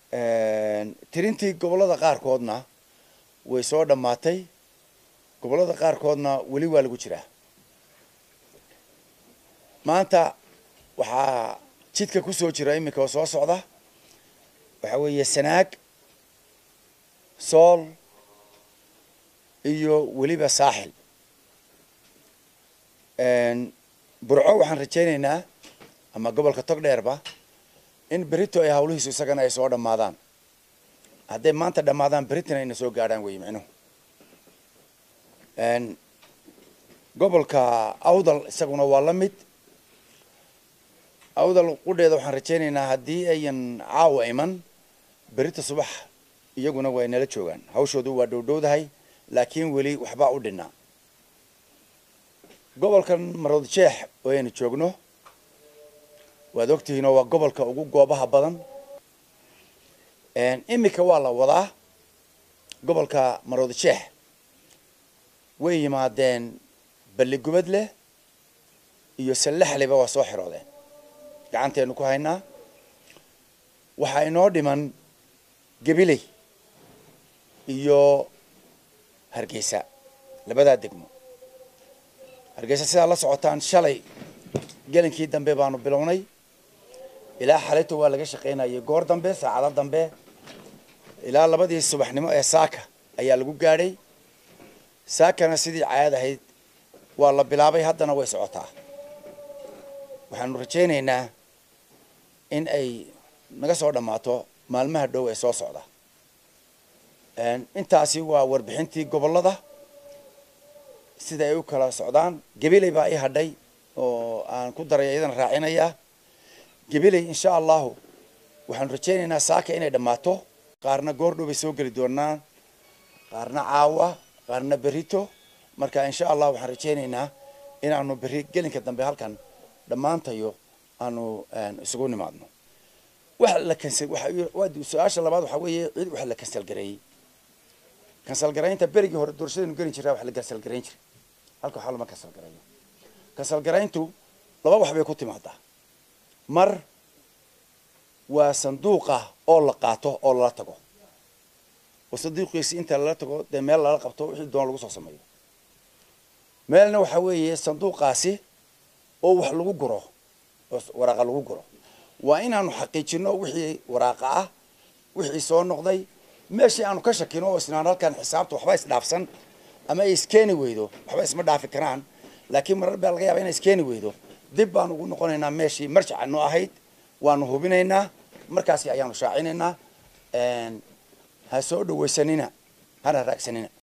tirintii gobollada qaarkoodna way soo dhammaatay gobollada qaarkoodna weli waa lagu jiraa maanta waxaa jidka kusoo jira iminka oo soo socda waxaa weeye sanaag sool iyo weliba saaxil burco waxaan rajaynaynaa ama gobolka togdheerba in berito ay hawlihiisu isagana ay soo dhammaadaan hadday maanta dhammaadaan beritina ayna soo gaadhaan wey micnuhu gobolka awdal isaguna waa la mid awdal qudheeda waxaan rajaynaynaa haddii ayan caawa iman berita subax iyaguna way nala joogaan hawshoodu waa dhowdhowdahay laakiin weli waxbaa u dhinaa gobolkan marood jeex oo aynu joogno waad ogtihiinoo waa gobolka ugu goobaha badan iminka waa la wadaa gobolka marood jeex way yimaadeen balligubad leh iyo sallaxleba waa soo xiroodeen gacanteenu ku haynaa waxaa inoo dhiman gabiley iyo hargeysa labadaa degmo hargeysa sidaa la socotaan shalay gelinkii dambe baanu bilownay ilaa xalayto waa laga shaqaynayay goor dambe saacado dambe ilaa labadii subaxnimo ee saaka ayaa lagu gaadhay saakana sidii caad ahayd waa la bilaabay haddana way socotaa waxaanu rajaynaynaa in ay naga soo dhammaato maalmaha dhow ee soo socda intaasi waa warbixintii gobollada sida ay u kala socdaan gabiley baa ii hadhay oo aan ku daray iyadana raacinayaa gabiley insha allahu waxaanu rajaynaynaa saaka inay dhammaato qaarna goordhow bay soo geli doonaan qaarna caawa qaarna berito marka insha allah waxaan rajaynaynaa inaanu berri gelinka dambe halkan dhammaantayo aanu isugu nimaadno waxa la kansal waxa su-aasha labaad waxaa weeye cid waxa la kansal gareeyey kansal garaynta berigii hore doorashadaynu gelin jiraa wax la kansal garayn jiray halka waxaa lama kansal garayo kansal garayntu laba wax bay ku timaadaa mar waa sanduuqa oo la qaato oo lala tago oo sanduuqiisi inta lala tago dee meel lala qabto wixii doona lagu soo sameeyo meelna waxaa weeye sanduuqaasi oo wax lagu guro oo waraaqa lagu guro waa inaanu xaqiijino wixii waraaqa ah wixii soo noqday meeshii aanu ka shakino oo isnaan halkan xisaabta waxba isdhaafsan ama ay iskeeni weydo waxba isma dhaafi karaan laakiin marar baa laga yaaba inay iskeeni weydo dib baanu ugu noqonaynaa meeshii marjaca noo ahayd waanu hubinaynaa markaasi ayaanu shaacinaynaa ha soo dhawaysanina hana raagsanina